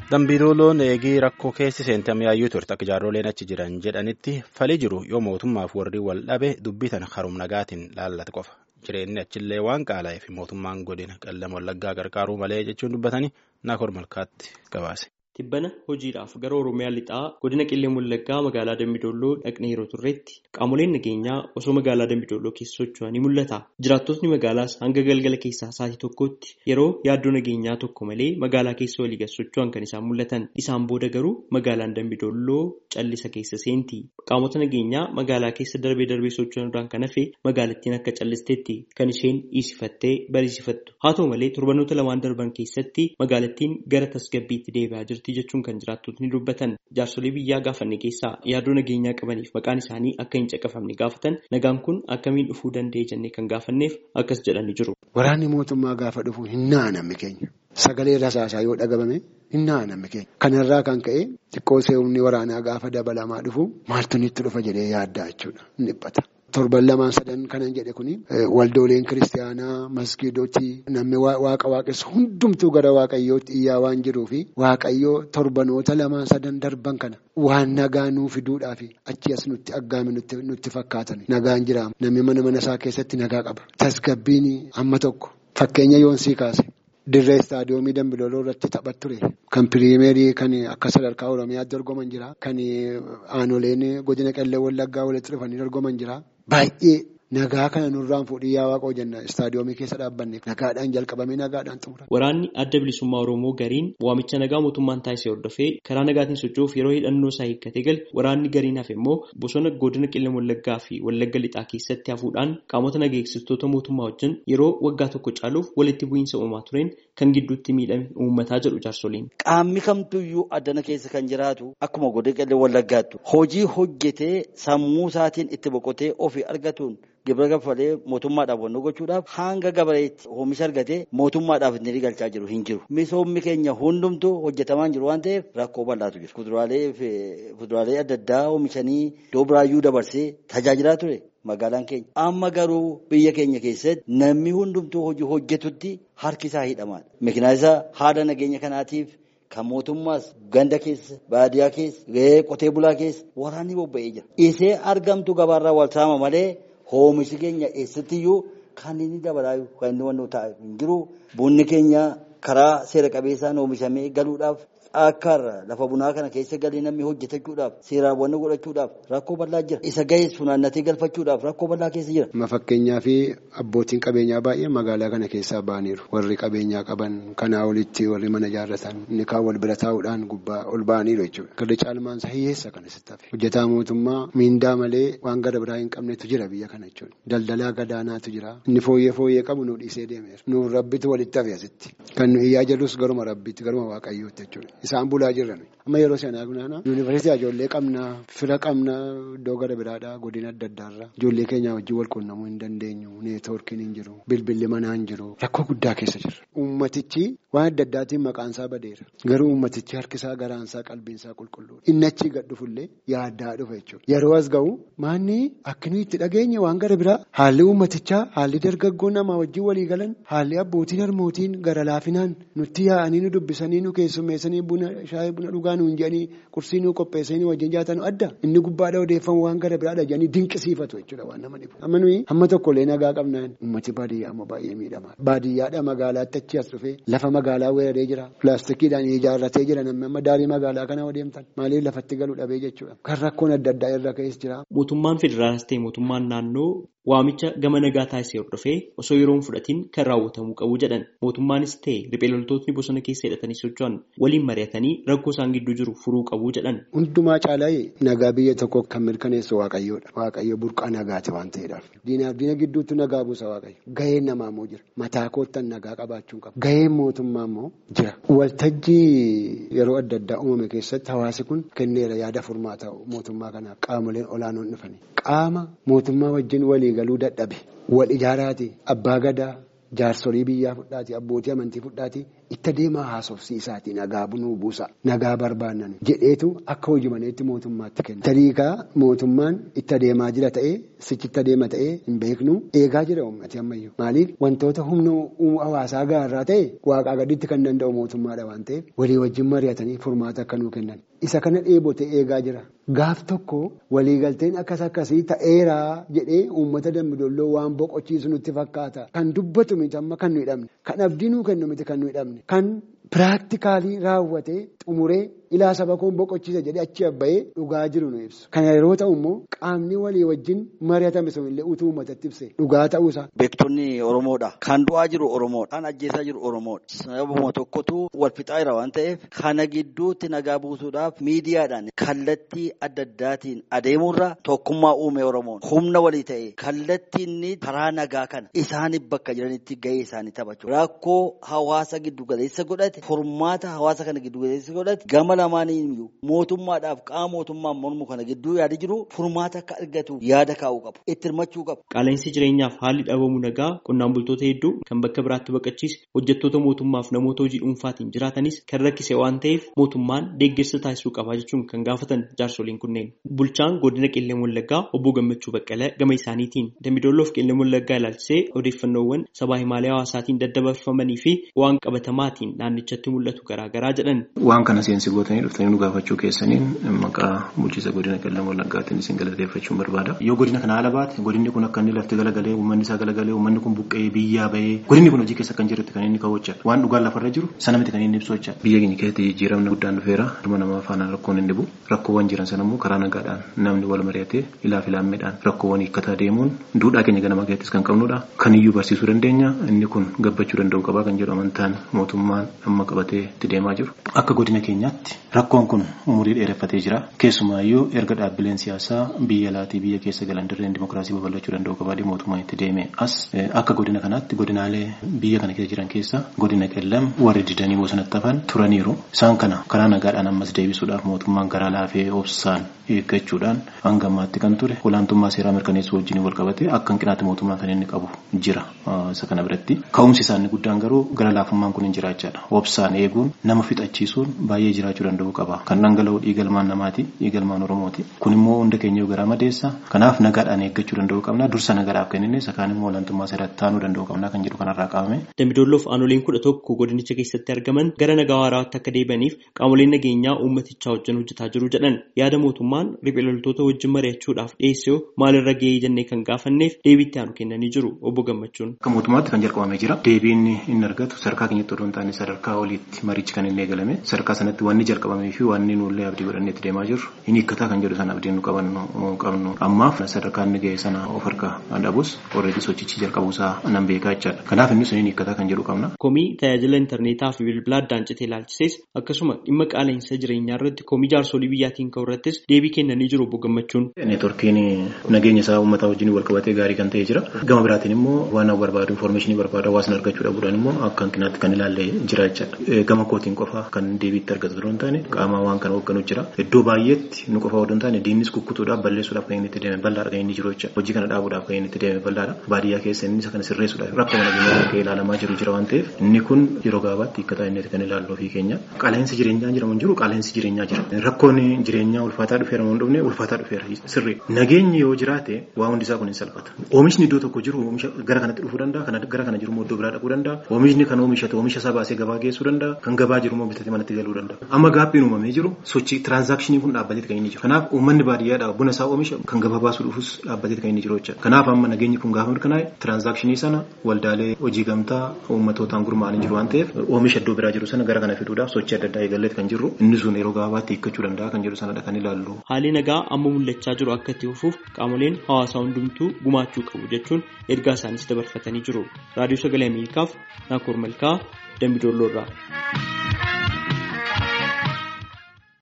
Dambiidooloon eegii rakkoo keessi seentamee hayyuu turte akka jaarroleen achi jiran jedhanitti falii jiru yoo mootummaaf warri wal dhabe dubbitan harum nagaatiin laallate qofa. Jireenyi achillee waan qaala'eef mootummaan godina qellama wallaggaa gargaaruu malee jechuun dubbatanii naakor malkaatti gabaase. Tibbana hojiidhaaf gara Oromiyaa lixaa godina qillee wallaggaa magaalaa Dambidolloo dhaqnee yeroo turreetti qaamoleen nageenyaa osoo magaalaa Dambidolloo keessa socho'an ni mul'ata. Jiraattotni magaalaas hanga galgala keessaa sa'aatii tokkotti yeroo yaaddoo nageenyaa tokko malee magaalaa keessa walii gad socho'an kan isaan mul'atan. Isaan booda garuu magaalaan Dambidolloo callisa keessa seenti. Qaamota nageenyaa magaalaa keessa darbee darbee socho'an irraan kan hafe magaalattiin akka callisteetti kan isheen dhiisifattee barisiifattu. Haa ta'u malee torbanoota lamaan darban keessatti magaalattiin gara tasgabbiitti deebi'aa jirti. jechuun kan jiraattotni dubbatan jaarsolee biyyaa gaafanne keessaa yaaddoo nageenyaa qabaniif maqaan isaanii akka hin caqafamne gaafatan nagaan kun akkamiin dhufuu danda'e jennee kan gaafanneef akkas jedhanii jiru. Waraanni mootummaa gaafa dhufu hin naanamne keenya sagalee rasaasaa yoo dhagabame hin naanamne keenya kanarraa kan ka'e xiqqoo seewumni waraanaa gaafa dabalamaa dhufu maaltu nutti dhufa jedhee yaaddaa jechuudha ni dhiphata. Torban lamaan sadan kanan jedhe kuni waldooleen kiristaanaa masgiidootii namni waaqa waaqessu hundumtuu gara waaqayyootti iyyaa waan jiruufi waaqayyoo torbanoota lamaan sadan darban kana waan nagaa nuu fiduudhaafi achi as nutti aggaame nutti fakkaatan nagaan jiraama namni mana mana isaa keessatti nagaa qaba tasgabbiin amma tokko fakkeenya yoonsii kaase. Dirree istaadiyoomii Dambidooloo irratti taphat ture. Kan piriimeerii kan akka sadarkaa Oromiyaatti dorgoman jira. Kan aanoleen godina qellee wallaggaa walitti dhufanii dorgoman jira. Baay'ee nagaa kana nurraan fuudhii yaa waaqoo jenna istaadiyoomii keessa dhaabbanne nagaadhaan jalqabamee nagaadhaan xumura. Waraanni adda bilisummaa Oromoo gariin waamicha nagaa mootummaan taasisee hordofee karaa nagaatiin socho'uuf yeroo hidhannoo isaa hiikkatee gale waraanni gariin hafe immoo bosona godina qillee wallaggaa fi wallagga lixaa keessatti hafuudhaan qaamota nageessitoota mootummaa wajjin yeroo waggaa tokko caaluuf walitti bu'iinsa uumamaa tureen kan gidduutti miidhame uummataa jedhu jaarsoliin. Qaamni kamtuyyuu addana keessa kan jiraatu akkuma godina qillee wallaggaattu hojii hojjetee sammuu isaatiin itti boqotee ofii argatuun gibira gaffalee mootummaadhaaf wanno gochuudhaaf hanga gabareetti oomisha argatee mootummaadhaaf inni galchaa jiru hin jiru. Misoomni keenya hundumtuu hojjetamaa jiru waan ta'eef rakkoo bal'aatu jira. Kuduraalee fi fuduraalee adda addaa oomishanii iddoo biraayyuu dabarsee tajaajilaa ture. Magaalaan keenya amma garuu biyya keenya keessatti namni hundumtuu hojii hojjetutti harki isaa hidhamaadha. Makinaa isaa haala nageenya kanaatiif kan mootummaas ganda keessa baadiyyaa keessa qotee bulaa keessa waraanni bobba'ee jira. Isee argamtu gabaarraa wal saama malee oomishi keenya eessattiyyuu kan inni dabalaa kan inni wantoota ta'e hin jiru. Bunni keenya karaa seera qabeessaan oomishamee galuudhaaf akkaarra lafa bunaa kana keessa galee namni hojjetachuudhaaf seeraawwan godhachuudhaaf rakkoo bal'aa jira. Isa gahee funaannatee galfachuudhaaf rakkoo bal'aa keessa jira. Amma fakkeenyaa fi abbootiin qabeenyaa baay'ee magaalaa kana keessaa ba'aniiru. Warri qabeenyaa qaban kanaa olitti warri mana ijaarratan inni kaan wal bira taa'uudhaan gubbaa ol ba'aniiru jechuudha. Garri caalmaan isaa hiyyeessa kan asitti hafe. Hojjetaa mootummaa miindaa malee waan gara biraa hin qabnetu jira biyya kana jechuudha. Daldalaa gadaanaatu jira. Inni fooyyee fooyyee qabu nu dhiisee deemeera. Nuuf rabbitu walitti hafe asitti. Kan nu iyyaa jirrus garuma rabbitti garuma waaqayyootti jechuudha. Isaan bulaa jiran amma yeroo sanaa gunaana yuunivarsiitii ijoollee qabna fira qabna iddoo gara biraadhaa godina adda addaarraa ijoollee keenya wajjin wal quunnamuu hin dandeenyu neetwoorkiin hin jiru bilbilli manaa hin jiru rakkoo guddaa keessa jira. Uummatichi waan adda addaatiin maqaansaa badeera garuu uummatichi harkisaa garaansaa qalbiinsaa qulqulluudha inni achii gad dhufullee yaaddaa dhufa jechuudha yeroo as ga'u maanni akkanuma itti dhageenye waan gara biraa haalli uummatichaa haalli dargaggoo namaa wajjin walii galan haalli abbootiin harmootiin gara laafinaan nutti yaa'anii nu dubbisanii nu keessummeessanii buna shaayii buna dhugaa nuun jedhanii qursii nu qopheessanii wajjin jaatan adda inni gubbaadha odeeffamu waan gara biraadha jedhanii dinqisiifatu jechuudha waan nama dhibu. Amma nuyi hamma tokkollee nagaa qabnaan uummati baadiyyaa amma baay'ee miidhama. Baadiyyaadha magaalaatti achi as dhufee lafa magaalaa weeraree jira pilaastikiidhaan ijaarratee jira namni amma daarii magaalaa kana deemtan maaliif lafatti galuu dhabee jechuudha. Kan rakkoon adda addaa irra ka'es jira. Mootummaan federaalaas ta'e mootummaan naannoo waamicha gama nagaa taasisee hordofee osoo yeroon fudhatiin kan raawwatamuu qabu jedhan mootummaanis ta'e riphee loltootni bosona keessa hidhatanii socho'an waliin mari'atanii rakkoo isaan gidduu jiru furuu qabu jedhan. Hundumaa caalaa nagaa biyya tokko kan mirkaneessu waaqayyoodha. Waaqayyo burqaa nagaati waan ta'eedhaaf. Diinaaf diina gidduutti nagaa buusa waaqayyo. Gaheen namaa immoo jira. Mataa koottan nagaa qabaachuun qaba. Gaheen mootummaa immoo jira. Waltajjii yeroo adda addaa uumame keessatti hawaasi kun kenneera yaada furmaata mootummaa kanaaf qaamoleen olaanoon dhufanii. Qaama mootummaa wajjin walii galuu dadhabe wal ijaaraati abbaa gadaa jaarsolii biyyaa fudhaati abbootii amantii fudhaati itti adeemaa haasofsiisaati nagaa bunuu buusa nagaa barbaannan jedheetu akka hojii maneetti mootummaatti kenna. Tariikaa mootummaan itti adeemaa jira ta'ee sichi itti adeema ta'ee hin beeknu eegaa jira uummati ammayyuu maaliif wantoota humna hawaasaa gaarraa ta'e waaqaa gaditti kan danda'u mootummaadha waan ta'eef walii wajjin mari'atanii furmaata akka nuu kennan. Isa kana dheebote eegaa jira. Gaaf tokko waliigalteen akkas akkasii ta'eeraa jedhee uummata dambidolloo waan boqochiisu nutti fakkaata. Kan dubbatu miti amma kan nu hidhamne. Kan abdii nuu kennu miti kan nu hidhamne. Kan piraaktikaalii raawwatee xumuree ilaa saba koon boqochiisa jedhee achi abba'ee dhugaa jiru nu ibsu. Kana yeroo ta'u immoo qaamni walii wajjin mari'atame sunillee utuu uummatatti ibse dhugaa ta'uusaa. Beektonni Oromoodha. Kan du'aa jiru Oromoodha. Kan ajjeesaa jiru Oromoodha. Sababuma tokkotu wal fixaa jira waan ta'eef kana gidduutti nagaa buusuudhaaf miidiyaadhaan kallattii adda addaatiin adeemuurra tokkummaa uume Oromoon humna walii ta'e kallattii inni karaa nagaa kana isaaniif bakka jiranitti gahee isaanii taphachuu rakkoo hawaasa giddu galeessa godhate furmaata hawaasa kana giddu galeessa godhate gama lamaaniyyuu mootummaadhaaf qaama mootummaan mormu kana gidduu yaada jiru furmaata akka argatu yaada kaa'uu qabu itti hirmachuu qabu. Qaala'insi jireenyaaf haalli dhabamuu nagaa qonnaan bultoota hedduu kan bakka biraatti baqachiise hojjettoota mootummaaf namoota hojii dhuunfaatiin jiraatanis kan rakkise waan ta'eef mootummaan deeggarsa taasisuu qaba jechuun kan gaafatan jaarsoliin kunneen. Bulchaan godina qillee wallaggaa obbo Gammachuu Baqqalee gama isaaniitiin Dambidolloof qillee wallaggaa ilaalchisee odeeffannoowwan sabaa himaalee hawaasaatiin daddabarfamanii fi waan qabatamaatiin naannichatti mul'atu garaagaraa jedhan. Waan kana seensi gootanii dhuftanii nu gaafachuu keessaniin maqaa bulchiisa godina qillee wallaggaatiin isin galateeffachuun barbaada. Yoo godina kana haala baate godinni kun akka inni lafti galagalee uummanni isaa galagalee uummanni kun buqqee biyyaa bahee godinni kun hojii keessa kan jirutti kan inni ka'u jecha waan dhugaan lafarra jiru sana miti kan inni ibsu jecha biyya keenya keessatti jijjiiramni guddaan dhufeera dhuma namaa faana rakkoon hin dhibu rakkoowwan jiran sana immoo karaa nagaadhaan namni wal mari'atee ilaaf ilaammeedhaan rakkoowwan hiikkataa deemuun duudhaa keenya ganama keessattis kan qabnudha kan iyyuu barsiisuu dandeenya inni kun gabbachuu danda'u qabaa kan jedhu amantaan mootummaan amma qabatee itti deemaa jiru akka godina keenyaatti rakkoon kun umurii dheereffatee jira keessumaayyuu erga dhaabbileen siyaasaa biyya alaatii biyya keessa galan dirreen dimokiraasii babal'achuu danda'u qabaa mootummaan itti deeme as akka godina kanaatti godinaalee biyya kana keessa jiran keessa godina qellam warri didanii bosonatti hafan turaniiru isaan kana karaa nagaadhaan ammas deebisuudhaaf mootummaan garaa laafee obsaan eeggachuudhaan hanga ammaatti kan ture olaantummaa seeraa mirkaneessuu wajjin wal qabate akka hanqinaatti mootummaa kan inni qabu jira isa kana biratti ka'umsi isaanii guddaan garuu gara laafummaan kun hin jiraachaadha obsaan eeguun nama fixachiisuun baay'ee jiraachuu danda'u qaba kan dhangala'u dhiigalmaan namaati dhiigalmaan oromooti kun immoo hunda keenya garaa madeessa kanaaf nagaadhaan eeggachuu danda'u qabna dursa nagaadhaaf kennine sakaan immoo olaantummaa seeratti taanuu danda'u qabna kan jedhu kanarraa qabame. Dambidoolloof aanoleen kudha tokko godinicha keessatti argaman gara nagaa waaraatti akka deebaniif qaamoleen nageenyaa uummatichaa wajjin hojjetaa jiru jedhan yaada mootummaan riphee loltoota wajjin mari'achuudhaaf dhiyeessee maalirra gahee jennee kan gaafanneef deebiitti aanu kennanii jiru obbo Gammachuun. Akka mootummaatti kan jalqabamee jira deebiin inni argatu sadarkaa keenyatti odoo hin taane sadarkaa oliitti marichi kan inni eegalame sadarkaa sanatti wanni jalqabamee fi wanni nullee abdii godhannee itti deemaa jirru inni hiikkataa kan jedhu sana abdiin nu qabannu qabnu ammaaf sadarkaa inni ga'e sana of harka dhabus already sochichi jalqabuusaa nan beekaa jechaadha kanaaf inni sun hiikkataa kan jedhu qabna. Komii tajaajila intarneetaa fi bilbilaa addaan citee ilaalchises akkasuma dhimma qaala'insa jireenyaa irratti komii jaarsolii biyyaatiin ka'u irrattis deebii kennanii jiru obbo Gammachuun. Neetworkiin nageenya isaa uummataa wajjin wal qabatee gaarii kan ta'e jira. Gama biraatiin immoo waan barbaadu infoormeeshinii barbaadu hawaasni argachuu dhabuudhaan immoo akka hanqinaatti kan ilaalle jira jechaadha. Gama kootiin qofa kan deebiitti argatu osoo hin taane qaama waan kana hoogganu jira. Iddoo baay'eetti nu qofa odoo hin taane diinnis kukkutuudhaaf balleessuudhaaf kan inni itti deeme bal'aadha kan inni jiru jecha. Hojii kana dhaabuudhaaf kan inni itti deeme bal'aadha. Baadiyyaa keessa inni isa kana sirreessuudhaaf rakkoo nageenyaa akka ilaalamaa jiru jira waan ta'eef inni kun yeroo gabaabaatti hiikkataa inni kan ilaallu ofii keenya. Qaala'insi jireenyaa jiramu hin jiru qaala'insi jireenyaa jira. Rakkoon jireenyaa ulfaataa dhufeera moo hin dhufne ulfaataa dhufeera sirri. Nageenyi yoo jiraate waa hundi isaa kun hin salphata. Oomishni iddoo tokko jiru oomisha gara kanatti dhufuu danda'a kan gara kana jiru immoo iddoo biraa dhaquu danda'a. Oomishni kan oomishate oomisha isaa baasee gabaa geessuu danda'a kan gabaa jiru immoo bitatee manatti galuu danda'a. Amma gaabbiin uumamee jiru sochii tiraansaakshinii kun dhaabbateeti kan inni jiru. Kanaaf uummanni baadiyyaadhaa buna isaa oomisha kan gabaa baasuu dhufus dhaabbateeti kan inni jiru jecha. Kanaaf amma nageenyi kun gaafa mirkanaa'e tiraansaakshinii sana waldaalee hojii gamtaa uummatootaan gurmaa'anii jiru waan ta'eef oomisha iddoo biraa jiru sana gara kana fiduudhaaf sochii adda addaa eegalleeti kan jirru inni sun yeroo gabaabaatti hiikkachuu danda'a kan jedhu sanadha kan ilaallu. Haalli nagaa amma mul'achaa jiru akka itti fufuuf qaamoleen hawaasaa hundumtuu gumaachuu qabu jechuun ergaa isaaniis dabarfatanii jiru. Raadiyoo Sagalee Ameerikaaf Naakoor Malkaa Dambidoolloorraa.